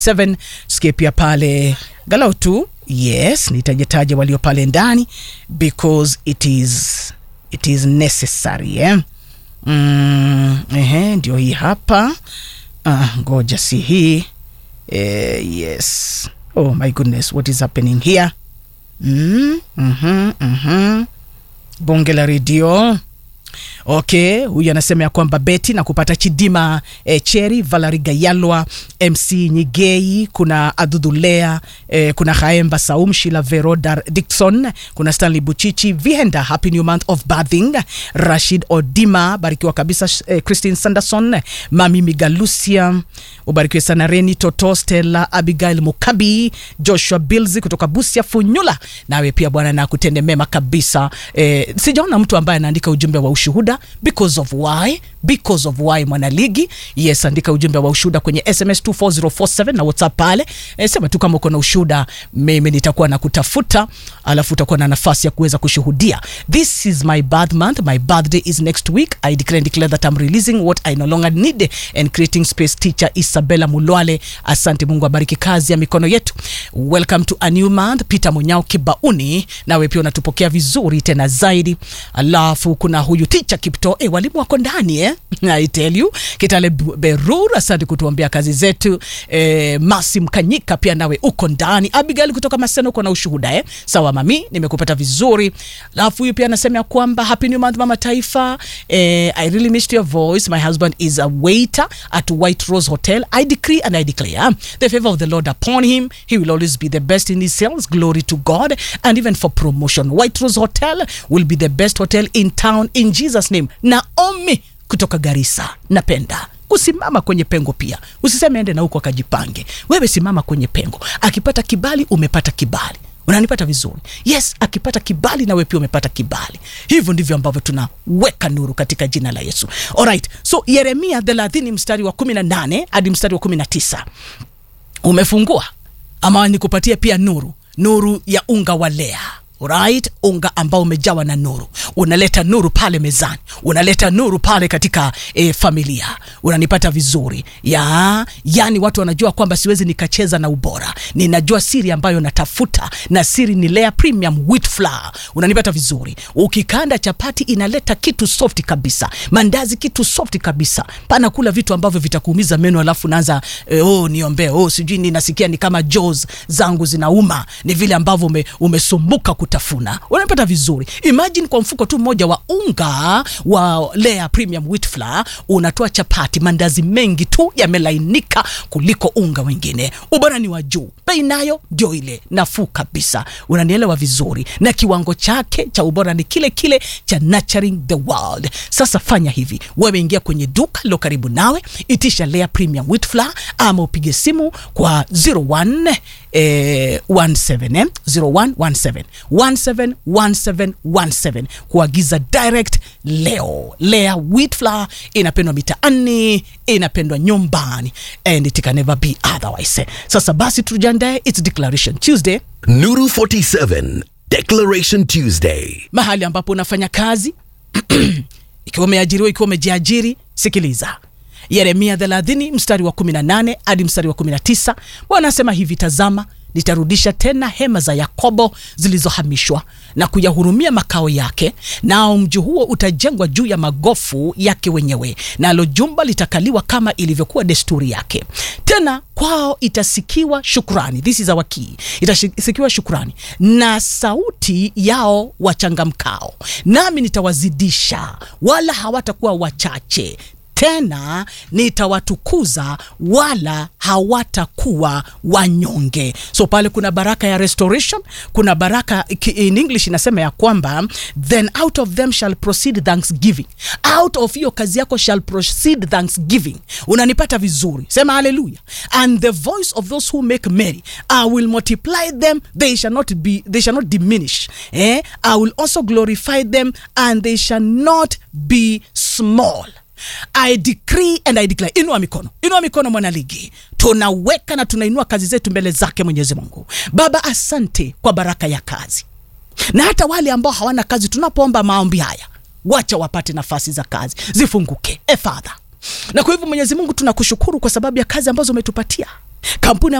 7 sikie pia pale galau tu yes nitajetaja walio pale ndani because it is it is necessary eh? mm, ehe, ndio hii hapa ah, ngoja si hii eh, yes oh my goodness what is happening here mm, mm-hmm, mm-hmm. bonge la redio okay huyu anasema ya kwamba beti na kupata chidima eh, cheri valari gayalwa mc nyigei kuna adhudhulea eh, kuna haemba saum shila verodar dikson kuna stanley buchichi vihenda happy new month of bathing rashid odima barikiwa kabisa eh, christine sanderson mami migalusia ubarikiwe sana reni toto stella abigail mukabi joshua bilzi kutoka busia funyula nawe pia bwana na kutende mema kabisa eh, sijaona mtu ambaye anaandika ujumbe wa ushuhuda because of why because of why mwanaligi yes andika ujumbe wa ushuhuda kwenye sms 24047 na whatsapp pale e, sema tu kama uko na ushuhuda mimi nitakuwa na kutafuta alafu utakuwa na nafasi ya kuweza kushuhudia this is my birth month my birthday is next week i declare and declare that i'm releasing what i no longer need and creating space teacher isabella mulwale asante mungu abariki kazi ya mikono yetu welcome to a new month peter munyao kibauni nawe pia unatupokea vizuri tena zaidi alafu kuna huyu ticha kipto e, walimu wako ndani eh? I tell you kitale Bu- berur asante kutuombea kazi zetu e, masi mkanyika pia nawe uko ndani abigail kutoka maseno uko na ushuhuda eh? sawa mami nimekupata vizuri alafu huyu pia anasema ya kwamba happy new month mama taifa eh, i really missed your voice my husband is a waiter at white rose hotel i decree and i declare the favor of the lord upon him he will always be the best in his sales glory to god and even for promotion white rose hotel will be the best hotel in town in jesus name naomi kutoka garisa napenda kusimama kwenye pengo pia usiseme ende na huko akajipange wewe simama kwenye pengo akipata kibali umepata kibali unanipata vizuri yes akipata kibali nawe pia umepata kibali hivyo ndivyo ambavyo tunaweka nuru katika jina la yesu alright so yeremia 30 mstari wa 18 hadi mstari wa 19 umefungua ama nikupatie pia nuru nuru ya unga wa lea right unga ambao umejawa na nuru unaleta nuru pale mezani unaleta nuru pale katika e, familia unanipata vizuri ya yani watu wanajua kwamba siwezi nikacheza na ubora ninajua siri ambayo natafuta na siri ni lea premium wheat flour unanipata vizuri ukikanda chapati inaleta kitu soft kabisa mandazi kitu soft kabisa pana kula vitu ambavyo vitakuumiza meno alafu naanza eh, oh, niombee oh, sijui ninasikia ni kama jaws zangu zinauma ni vile ambavyo ume, umesumbuka kutafuna unapata vizuri imagine kwa mfuko tu mmoja wa unga wa lea premium wheat flour unatoa chapati mandazi mengi tu yamelainika kuliko unga wengine ubora ni wa juu bei nayo ndio ile nafuu kabisa unanielewa vizuri na kiwango chake cha ubora ni kile kile cha nurturing the world sasa fanya hivi wewe ingia kwenye duka lilo karibu nawe itisha lea premium wheat flour ama upige simu kwa 01 eh, 17 eh? 0117 171717 kuagiza direct leo lea wheat flour inapendwa mitaani inapendwa nyumbani and it can never be otherwise sasa basi tujandae its declaration tuesday Nuru 47 Declaration Tuesday. mahali ambapo unafanya kazi ikiwa umeajiriwa ikiwa umejiajiri sikiliza yeremia 30 mstari wa 18 hadi mstari wa 19 bwana asema hivi tazama nitarudisha tena hema za yakobo zilizohamishwa na kuyahurumia makao yake nao mji huo utajengwa juu ya magofu yake wenyewe nalo jumba litakaliwa kama ilivyokuwa desturi yake tena kwao itasikiwa shukrani this is our key itasikiwa shukrani na sauti yao wachangamkao nami nitawazidisha wala hawatakuwa wachache tena nitawatukuza wala hawatakuwa wanyonge so pale kuna baraka ya restoration kuna baraka ki- in english inasema ya kwamba then out of them shall proceed thanksgiving out of hiyo kazi yako shall proceed thanksgiving unanipata vizuri sema haleluya and the voice of those who make merry i will multiply them they shall not be they shall not diminish eh? i will also glorify them and they shall not be small I decree and I declare. Inua mikono, inua mikono mwanaligi, tunaweka na tunainua kazi zetu mbele zake Mwenyezi Mungu. Baba, asante kwa baraka ya kazi, na hata wale ambao hawana kazi, tunapoomba maombi haya, wacha wapate nafasi za kazi zifunguke, e Father. Na kwa hivyo Mwenyezi Mungu, tunakushukuru kwa sababu ya kazi ambazo umetupatia kampuni